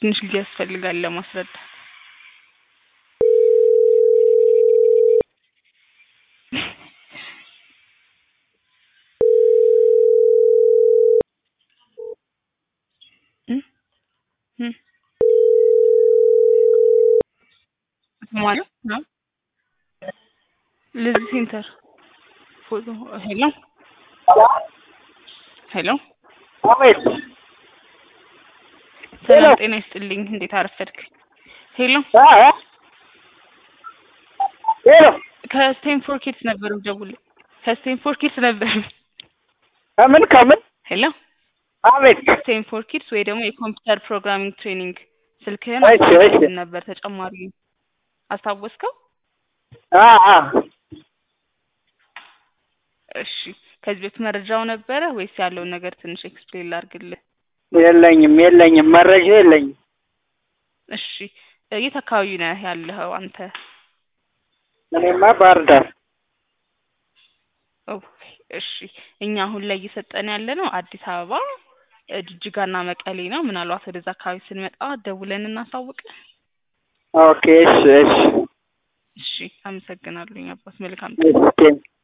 ትንሽ ጊዜ ያስፈልጋል ለማስረዳት። እም እም ማለት ነው ለዚህ ሴንተር ፎቶ ሄሎ ሄሎ አቤት ሰላም ጤና ይስጥልኝ። እንዴት አረፈድክ? ሄሎ አ አ ሄሎ ከስቴንፎር ኪድስ ነበር ደውል ከስቴንፎር ኪድስ ነበር። ከምን ከምን ሄሎ አቤት ስቴንፎር ኪድስ ወይ ደግሞ የኮምፒውተር ፕሮግራሚንግ ትሬኒንግ ስልክህን እሺ፣ እሺ። አስታውሰን ነበር ተጨማሪ አስታወስከው? አ አ እሺ ከዚህ በፊት መረጃው ነበረ ወይስ ያለውን ነገር ትንሽ ኤክስፕሌን ላድርግልህ? የለኝም የለኝም መረጃ የለኝም። እሺ የት አካባቢ ነህ ያለኸው አንተ? እኔማ ባህር ዳር ኦ እሺ እኛ አሁን ላይ እየሰጠን ያለ ነው አዲስ አበባ እ ጅጅጋና መቀሌ ነው። ምናልባት ወደዛ አካባቢ ስንመጣ ደውለን እናሳውቅ። ኦኬ እሺ እሺ እሺ አመሰግናለሁኝ አባት መልካም እሺ